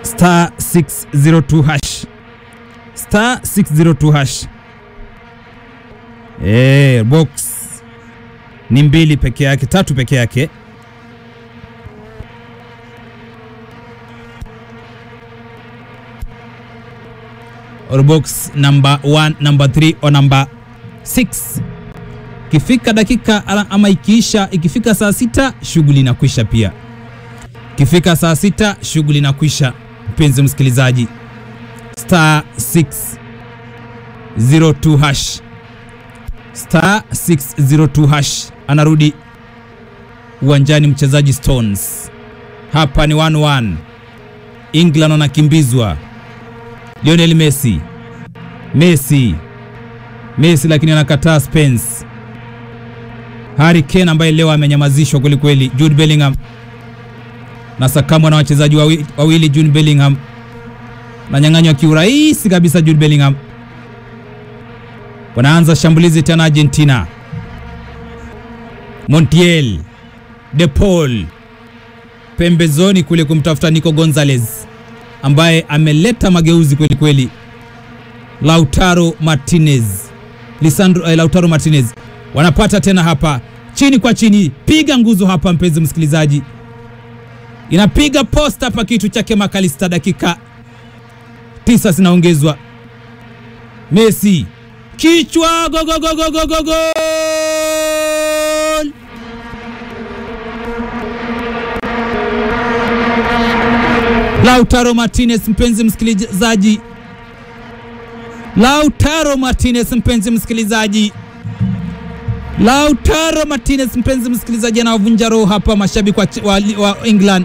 star 602 hash star 602 hash. Eh, box ni mbili peke yake, tatu peke yake. Or box number 1, number 3 or number 6. Ikifika dakika ala- ama ikiisha, ikifika saa sita shughuli inakwisha pia. Ikifika saa sita shughuli inakwisha, mpenzi msikilizaji. Star 602 hash star 602 hash anarudi uwanjani mchezaji Stones. Hapa ni 1-1. England wanakimbizwa. Lionel Messi. Messi. Messi lakini anakataa Spence. Harry Kane ambaye leo amenyamazishwa kweli kweli. Jude Bellingham na sakamwa na wachezaji wawi- wawili. Jude Bellingham nanyang'anywa kiurahisi kabisa. Jude Bellingham wanaanza shambulizi tena Argentina. Montiel, De Paul pembezoni kule kumtafuta Nico Gonzalez ambaye ameleta mageuzi kweli kweli. Lautaro Martinez, Lisandro eh, Lautaro Martinez wanapata tena hapa chini kwa chini, piga nguzo hapa, mpenzi msikilizaji, inapiga posta hapa, kitu chake Makalista. Dakika tisa zinaongezwa. Messi kichwa, go go go go go go goal! Lautaro Martinez, mpenzi msikilizaji, Lautaro Martinez, mpenzi msikilizaji, Lautaro Martinez, mpenzi msikilizaji, anawavunja roho hapa mashabiki wa, wa, wa England.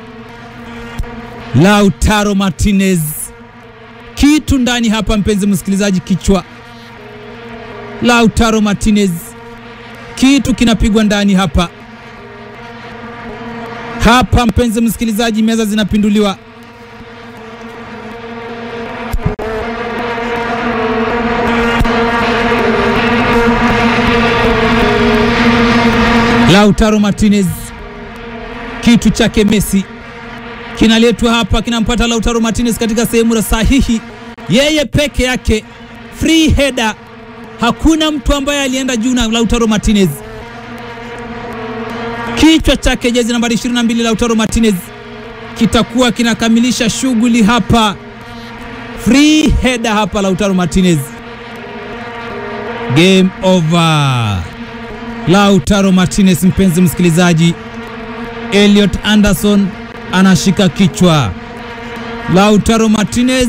Lautaro Martinez, kitu ndani hapa, mpenzi msikilizaji, kichwa. Lautaro Martinez, kitu kinapigwa ndani hapa hapa, mpenzi msikilizaji, meza zinapinduliwa. Lautaro Martinez, kitu chake Messi kinaletwa hapa, kinampata Lautaro Martinez katika sehemu la sahihi, yeye peke yake, free header. Hakuna mtu ambaye alienda juu na Lautaro Martinez, kichwa chake jezi nambari 22 Lautaro Martinez kitakuwa kinakamilisha shughuli hapa, free header hapa, Lautaro Martinez, game over. Lautaro Martinez, mpenzi msikilizaji, Elliot Anderson anashika kichwa. Lautaro Martinez,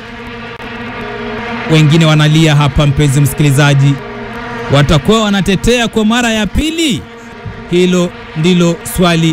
wengine wanalia hapa, mpenzi msikilizaji, watakuwa wanatetea kwa mara ya pili? Hilo ndilo swali.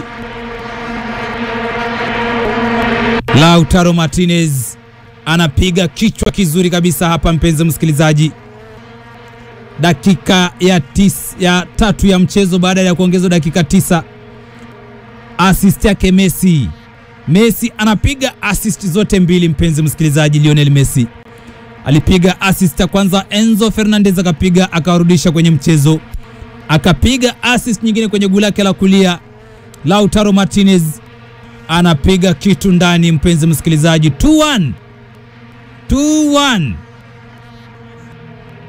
Lautaro Martinez anapiga kichwa kizuri kabisa hapa, mpenzi msikilizaji dakika ya, tis, ya tatu ya mchezo baada ya kuongezwa dakika tisa. Assist yake Messi. Messi anapiga assist zote mbili, mpenzi msikilizaji. Lionel Messi alipiga assist ya kwanza, Enzo Fernandez akapiga akawarudisha kwenye mchezo, akapiga assist nyingine kwenye guu lake la kulia. Lautaro Martinez anapiga kitu ndani, mpenzi msikilizaji, 2-1 2-1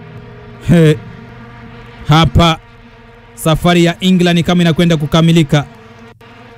He, hapa safari ya England kama inakwenda kukamilika.